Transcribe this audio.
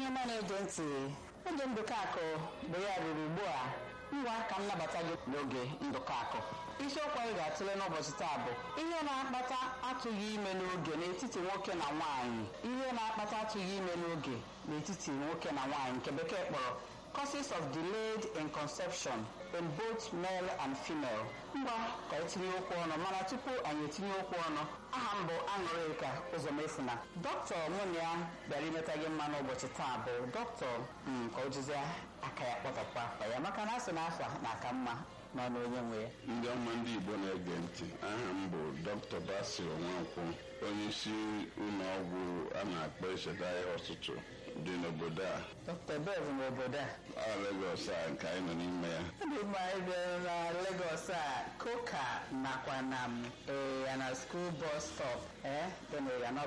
onye ọma na-ege ntị oge ndụkọ akụ bụ ya ruru ugbu a ngwa ka m nabata gị n'oge ndụkọ akụ isiokwu anyị ga-atụle n'ụbọchị taa bụ ihe na-akpata atụghị ime n'oge n'etiti nwoke na nwaanyị ihe na-akpata atụghị ime n'oge n'etiti nwoke na nwaanyị nke bekee kpọrọ causes of delayed in conception in both male and female ngwa ka etinye okwu ọnụ mana tupu anyị etinye okwu ọnụ aha m bụ aṅụrịka ụzọmefuna dọkịta mụ na ya bịara imeta gị mma n'ụbọchị taa bụ dọkịta ka o jizi aka ya kpọtọkwa afa ya maka na asị na afa na-aka mma n'ọnụ onye nwe ya ndị ọma ndị igbo na-ege ntị aha m bụ dr basil nwankwụ onye isi ụlọ ọgwụ a na-akpọ echeta ihe ọtụtụ dị n'obodo a dọkịta bev n'obodo a ọ Lagos a nke anyị nọ n'ime ya ndị mgbe anyị bịara na Lagos a koka nakwa na ee ya na school bus stop ee dị na ya